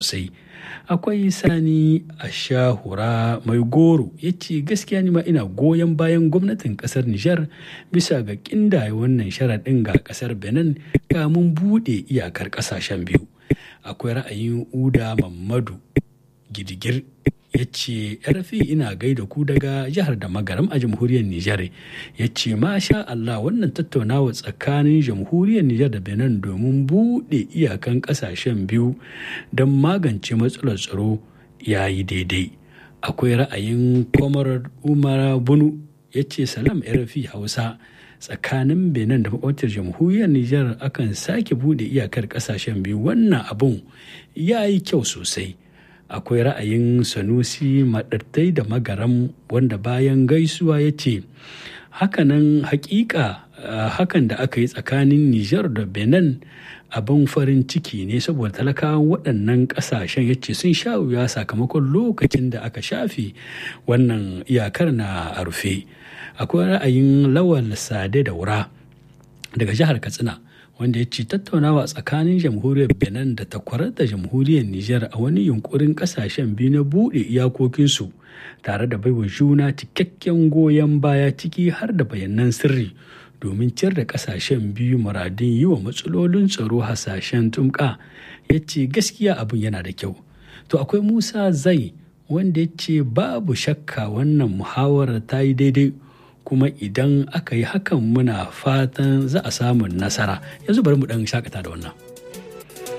sosai akwai sani a shahura mai goro ya ce gaskiya ni ma ina goyon bayan gwamnatin kasar nijar bisa ga kindaye wannan sharaɗin ga kasar benin kamun buɗe iyakar ƙasashen biyu akwai ra'ayin uda mamadu gidigir ya ce rafi ina gaida ku daga jihar da magaram a jamhuriyar nijar ya ce masha Allah wannan tattaunawa tsakanin jamhuriyar nijar da benin domin buɗe iyakan ƙasashen biyu don magance matsalar tsaro ya yi daidai akwai ra'ayin kwamar umar bunu ya ce salam rafi hausa tsakanin benin da makwabtar jamhuriyar nijar akan sake buɗe iyakar ƙasashen biyu wannan abun ya yi kyau sosai akwai ra'ayin sanusi maɗattai da magaram wanda bayan gaisuwa ya ce hakanan hakika hakan da aka yi tsakanin nijar da benin abin farin ciki ne saboda talakawan waɗannan ƙasashen ya ce sun sha wuya sakamakon lokacin da aka shafe wannan iyakar na a rufe akwai ra'ayin lawal sade da wura daga jihar katsina wanda ya ce tattaunawa tsakanin jamhuriyar benin da takwarar da jamhuriyar niger a wani yunkurin kasashen biyu na buɗe iyakokinsu tare da baiwa juna cikakken goyon baya ciki har da bayanan sirri domin ciyar da kasashen biyu muradin yi wa matsalolin tsaro hasashen tumka ya ce gaskiya abin yana da kyau to akwai musa zai wanda ya ce babu shakka wannan muhawarar ta yi daidai kuma idan aka yi hakan muna fatan za a samu nasara yanzu bari mu dan shakata da wannan